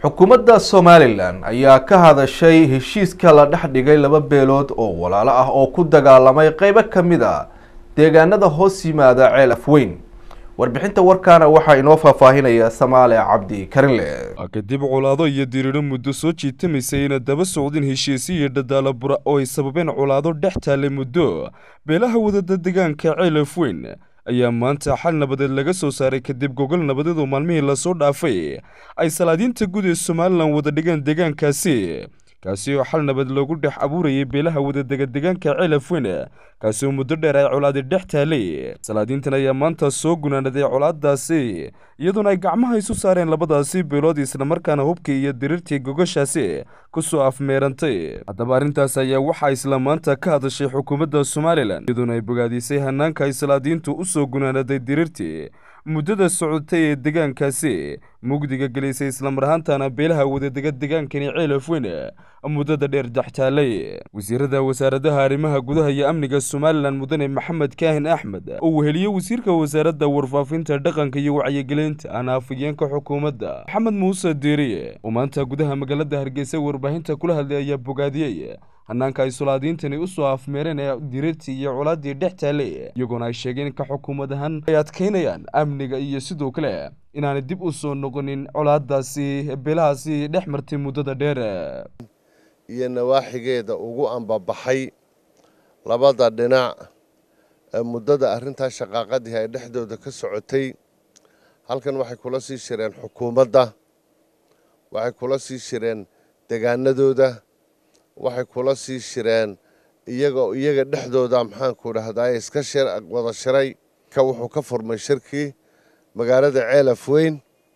xukuumadda somalilan ayaa ka hadashay heshiiska la dhex dhigay laba beelood oo walaalo ah oo ku dagaalamay qeybo ka mid a deegaanada hoos yimaada ceel afweyn warbixinta warkaana waxaa inoo faahfaahinaya samaale cabdi karinle kadib colaado iyo diriiro muddo soo jiitamaysay ina daba socdin heshiisi iyo dhadaala bura oo ay sababeen colaado dhex taallay muddo beelaha wadada deegaanka ceel afweyn ayaa maanta xal nabadeed laga soo saaray kadib gogol nabadeed oo maalmihii lasoo dhaafay ay salaadiinta guud ee somalilan wada dhigeen deegaankaasi kaasi oo xal nabad loogu dhex abuurayay beelaha wadadega deegaanka ceel afweyn kaasi oo muddo dheer ay colaadi dhex taalay salaadiintan ayaa maanta soo gunaanaday colaadaasi iyadoona ay gacmaha isu saareen labadaasi beelood islamarkaana hubkii iyo diriirtii gogashaasi ku soo afmeerantay haddaba arrintaas ayaa waxaa isla maanta ka hadashay xukuumadda somalilan iyadoona ay bogaadisay hanaanka ay salaadiintu u soo gunaanaday diriirtii muddada socotay ee deegaankaasi mugdiga gelisay islamar ahaantana beelaha wadadega deegaankani ceel afweyn muddada dheer dextaalay wasiirada wasaaradaha arrimaha gudaha iyo amniga somalilan mudane maxamed kaahin axmed oo weheliye wasiirka wasaaradda warfaafinta dhaqanka iyo wacyigelinta ana afhayeenka xukuumadda maxamed muuse diiriye oo maanta gudaha magaalada hargeysa warbaahinta kula hadlay ayaa bogaadiyey hanaanka ay sulaadiintani u soo afmeereen ee diriirtii iyo colaadii dhex taallay iyagoona ay sheegeen ka xukuumad ahaan ay adkaynayaan amniga iyo sidoo kale inaanay dib u soo noqonin colaadaasi beelahaasi dhex martay muddada dheer iyo nawaaxigeeda ugu ambabaxay labada dhinac ee muddada arrintaa shaqaaqadii ay dhexdooda ka socotay halkan waxay kula sii shireen xukuumadda waxay kula sii shireen degaanadooda waxay kula sii shireen iyaga iyaga dhexdooda maxaanku dhahdaa iska wada shiray ka wuxuu ka furmay shirkii magaalada ceel afweyn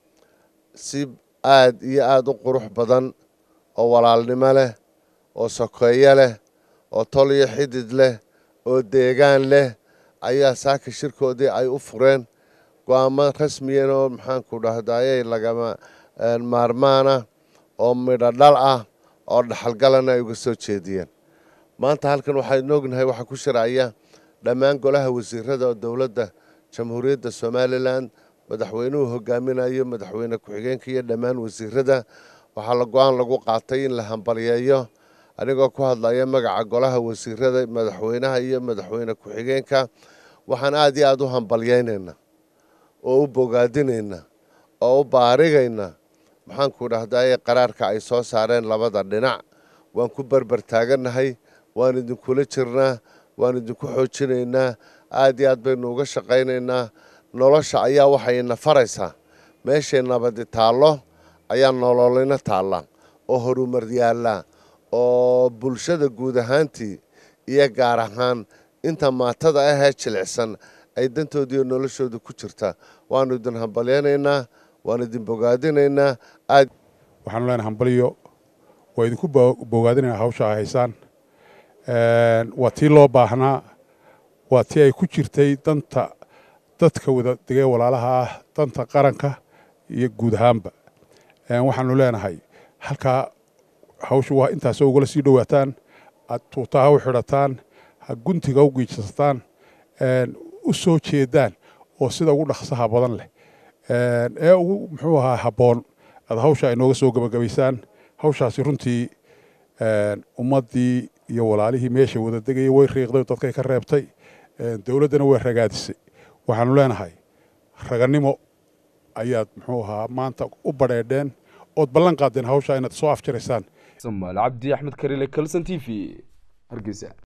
si aad iyo aada u qurux badan oo walaalnimo leh oo sokeeyo leh oo tol iyo xidid leh oo deegaan leh ayaa saaka shirkoodii ay u fureen go-aamo rasmiyan oo maxaanku dhahdaayey lagama maarmaana oo midho dhal ah oo dhaxalgalana ay uga soo jeediyeen maanta halkan waxaynu ognahay waxaa ku shiraya dhammaan golaha wasiirada oo dowladda jamhuuriyadda somalilan madaxweynuhu hogaaminayo madaxweyne ku-xigeenka iyo dhammaan wasiirada waxaa la go-aan lagu qaatay in la hambalyeeyo anigoo ku hadlaya magaca golaha wasiirada madaxweynaha iyo madaxweyne ku-xigeenka waxaan aada iyo aada u hambalyeynaynaa oo u bogaadinaynaa oo u baarigayna maxaanku dhahdaye qaraarka ay soo saareen labada dhinac waan ku berber taagannahay waan idinkula jirnaa waan idinku xoojinaynaa aad iyo aad baynu uga shaqaynaynaa nolosha ayaa waxayna faraysaa meeshay nabadi taallo ayaa nololina taalla oo horumar yaallaa oo bulshada guud ahaantii iyo gaar ahaan inta maatada ahee jilicsan ay dantoodiiyo noloshooda ku jirta waanu idin hambalyaynaynaa waan idin bogaadinaynaa aad waxaanu leenahay hambalyo waa idinku bogaadinayna hawsha ay haysaan waa tii loo baahnaa waa tii ay ku jirtay danta dadka wada degee walaalaha ah danta qaranka iyo guud ahaanba waxaanu leenahay halkaa hawshu waa intaasoo ugala sii dhowaataan aad tuutaha u xidhataan ha guntiga u giijsataan u soo jeedaan oo sida ugu dhaqsaha badan leh ee ugu muxuu ahaa habboon aad hawsha ay nooga soo gebagabaysaan hawshaasi runtii ummaddii iyo walaalihii meesha wada degayay way riiqday dadkay ka reebtay dowladdana way ragaadisay waxaanu leenahay ragannimo ayaad muxuu ahaa maanta u badheedheen ood ballan qaadeen hawsha inaad soo afjiraysaan samaal cabdi axmed karile kalson t v hargeysa